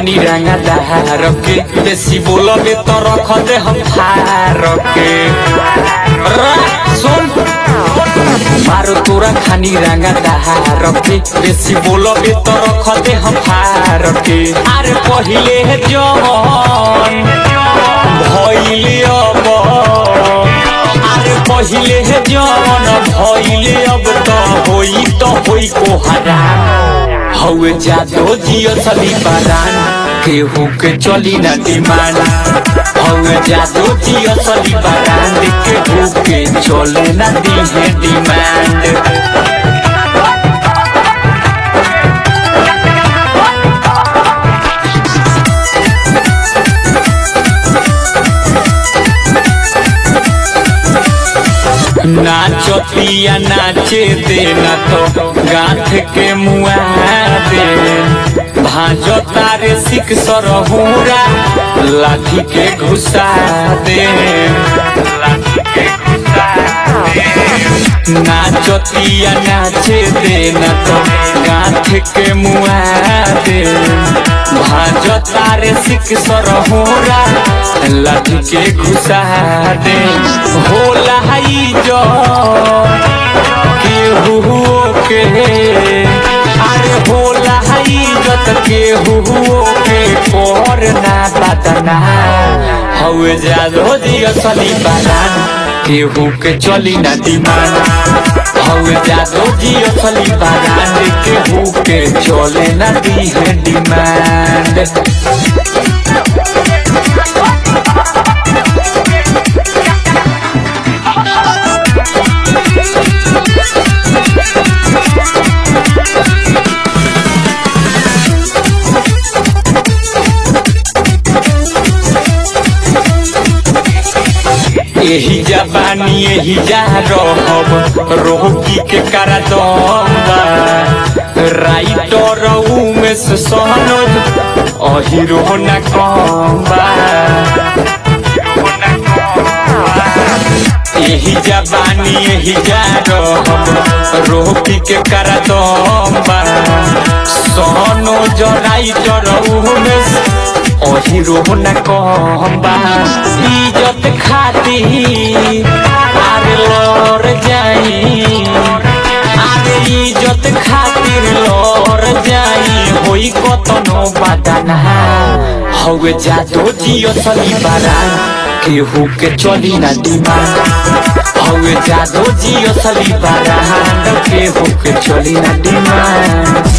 खानी रंगा दहार के बेसी बोलबे तो रख दे हम फार के रा, सुन मारो तोरा खानी रंगा दहार के बेसी बोलबे तो रख दे हम फार के अरे पहिले जवन भइले अब अरे पहिले जवन भइले अब त होई त होई को हराम हौवे जादो जियो सली बरान केहू के चली न डिमांड हौवे जादो जियो सली बरान केहू के चले न दिहे डिमांड नाचतिया नाचे देना तो गांठ के मुआ दे भाजो तारे सिख सरहुरा लाठी के घुसा दे नाचतिया नाचे देना तो गांठ के मुआ दे भाजो तारे सिख सरहुरा लाठी के घुसा दे होला हई जो केहू के अरे होला हई जत केहू के कोर ना बदना हवे जादो दियो सली बदान केहू के चली ना डिमांड हवे जादो दियो सली बदान केहू के चले ना दी है डिमांड यही जबानी यही जा रहब रोहकी के करा दम्बा राइटर में से सहनोज अहिरो न कम्बा यही जबानी यही जा रहब रोहकी के करा दम्बा सहनोज राइटर में से अहिरो न कम्बा इज्जत खाती आरे लड़ जाई आरे इज्जत खातिर लड़ जाई होई कतनो बदना हवे जादो जियो सली बारान केहू के चली ना डिमांड हवे जादो जियो सली बारान केहू के चली ना डिमांड